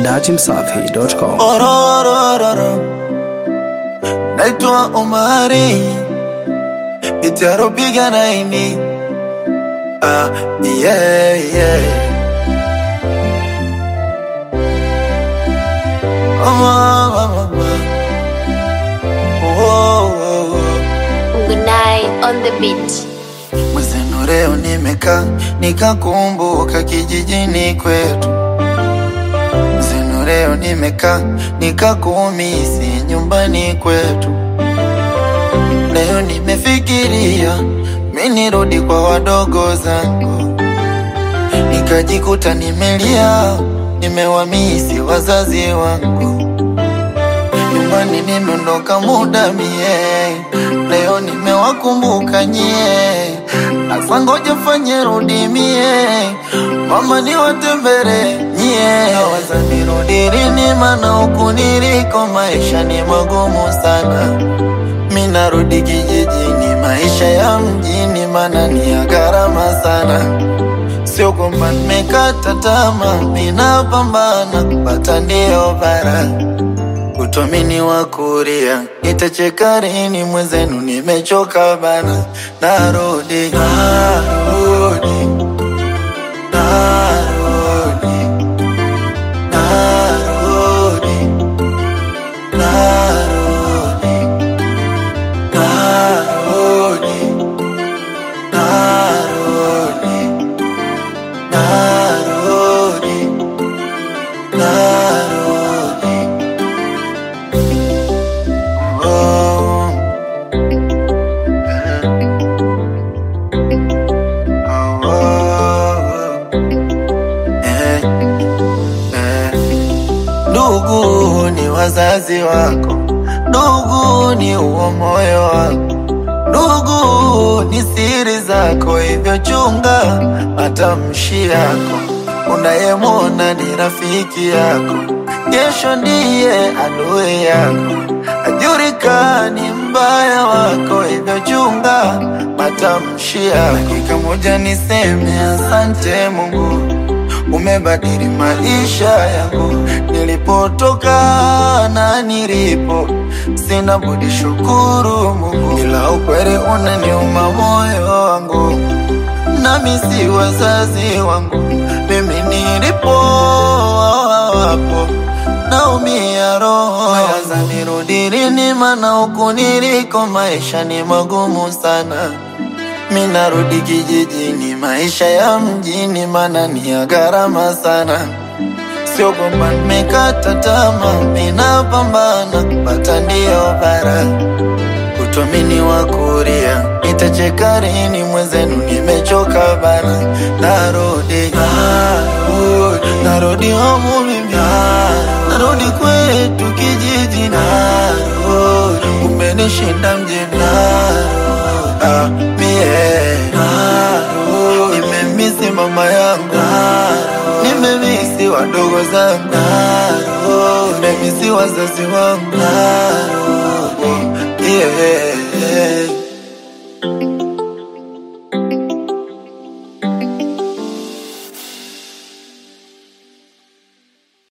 dachimsafi.com. Ororororo. Naitwa Omari itaropiga naini ah, yeah, yeah. Oh, oh, oh, oh. Oh, oh, oh. Good night on the beach. Mwezenu leo nimekaa nikakumbuka kijijini kwetu. Mwezenu leo nimekaa nikakumisi nyumbani kwetu. Leo nimefikiria mi nirudi kwa wadogo zangu, nikajikuta nimelia, nimewamisi wazazi wangu. Nyumbani nimeondoka muda mie, leo nimewakumbuka nyie. Asa ngoja fanye rudi mie, mama niwatembere nyie. Waza nirudi lini, mana huku niliko maisha ni magumu sana. Mi narudi kijijini, maisha ya mjini mana ni ya gharama sana. Sio kwamba nimekata tamaa, ninapambana kupata ndio bara utomini wa kuria nitacheka lini mwenzenu nimechoka bana narudi narudi narudi narudi narudi narudi narudi narudi narudi Oh. Oh, oh. Eh, eh. Ndugu ni wazazi wako, ndugu ni uo moyo wako, ndugu ni siri zako, hivyo chunga matamshi yako. Unayemwona ni rafiki yako, kesho ndiye adui yako. Hajulikani mbaya wako, hivyo chunga matamshi yako. Dakika moja niseme asante Mungu umebadili maisha yangu, nilipotoka na nilipo, sina budi shukuru Mungu, ila ukweli unaniuma moyo wangu, nami si wazazi wangu, mimi nilipo wapo naumia roho, waza nirudi lini, mana huku niliko maisha ni magumu sana. Mi narudi kijijini, maisha ya mjini mana ni ya gharama sana. Sio kwamba nimekata tamaa, mi napambana kupata ndio bara. Utomini wa kuria, nitacheka lini mwenzenu, nimechoka bana. Narudi, narudi, narudi homu mimi, narudi kwetu kijiji, narudi, umenishinda mjini, narudi, ah, mie, narudi, nimemisi mama yangu, nimemisi wadogo zangu, nimemisi wazazi wangu, yeah.